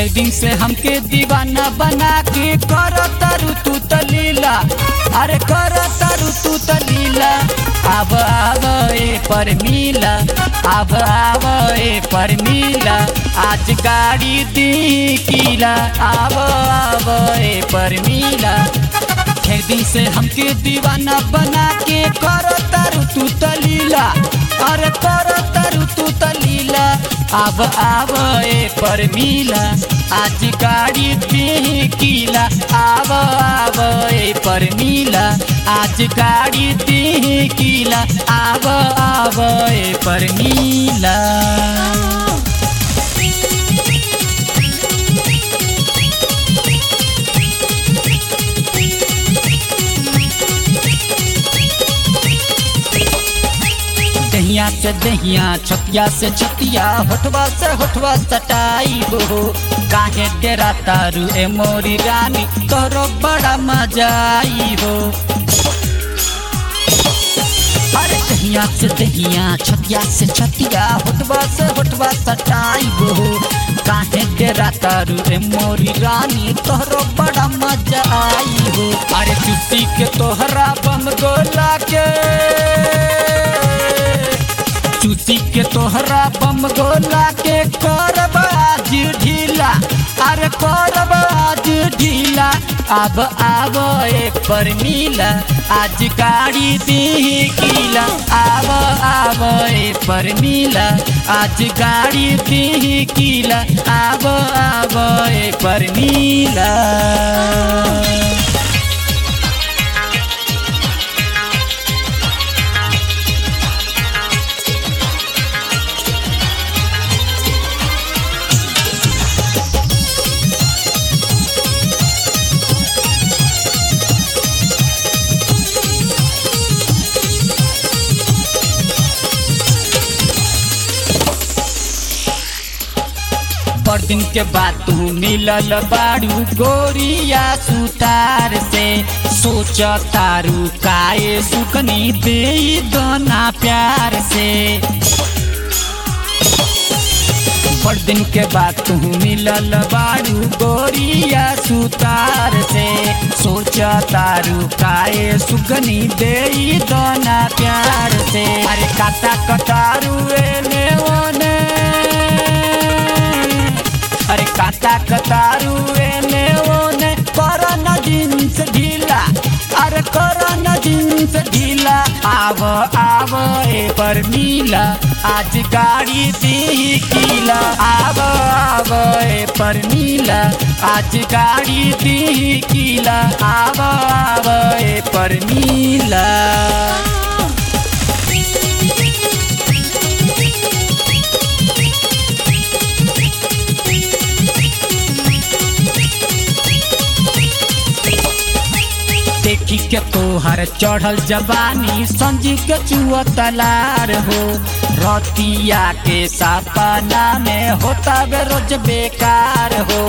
ढेर दिन से हमके दीवाना बना के कर तारू तू तलीला अरे कर तारू तू तलीला अब आव ए पर मिला अब आव ए पर मिला आज गाड़ी दी किला आव आव ए पर मिला ढेर दिन से हमके दीवाना बना के कर तारू तू तलीला अरे कर तारू तू तलीला अब आव ए पर मिला आज गाड़ी पे किला आव आव ए पर मिला आज गाड़ी पे किला आव आव ए पर मिला दहिया से दहिया छतिया से छतिया होठवा से होठवा सटाई हो काहे डेरा तारू ए मोरी रानी तोरो बड़ा मजा आई हो अरे दहिया से दहिया छतिया से छतिया होठवा से होठवा सटाई हो काहे डेरा तारू ए मोरी रानी तोरो बड़ा मजा आई हो अरे चुस्सी के तोहरा बम गोला के चूसी के तोहरा बम गोला के करब आज ढीला अरे करब आज ढीला अब आब ए पर मिला आज गाड़ी दी किला आब आब ए पर मिला आज गाड़ी दी किला आब आब ए पर मिला पर दिन के बाद तू मिलल बारू गोरिया सुतार से सोच तारू काए सुकनी दे दोना प्यार से पर दिन के बाद तू मिलल बारू गोरिया सुतार से सोच तारू काए सुगनी दे दोना प्यार से अरे काटा कटारू एने ओने अरे काटा कतारू एने ओने करन जींस ढीला अरे करन जींस ढीला आव आव ए पर मिला आज गाड़ी दी किला आव आव ए पर मिला आज गाड़ी दी किला आव आव ए पर मिला देखी के तोहर चढ़ल जवानी संजी के चुआ तलार हो रतिया के सपना में होता बे रोज बेकार हो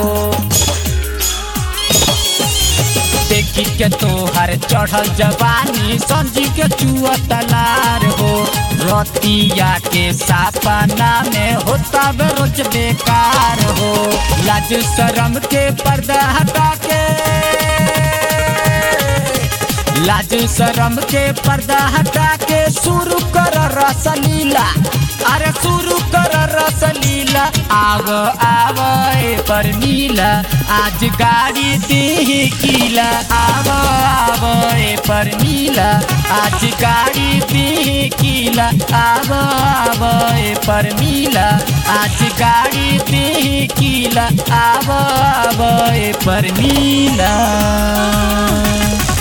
देखी के तोहर चढ़ल जवानी संजी के चुआ तलार हो रतिया के सपना में होता बे रोज बेकार हो लाज शरम के पर्दा हटा के लाज शरम के पर्दा हटा के शुरू कर रसलीला अरे शुरू कर रसलीला आव आव ए पर मिला आज गाड़ी दी किला आव आव ए पर मिला आज गाड़ी दी किला आव आव ए पर मिला आज गाड़ी दी किला आव आव ए पर मिला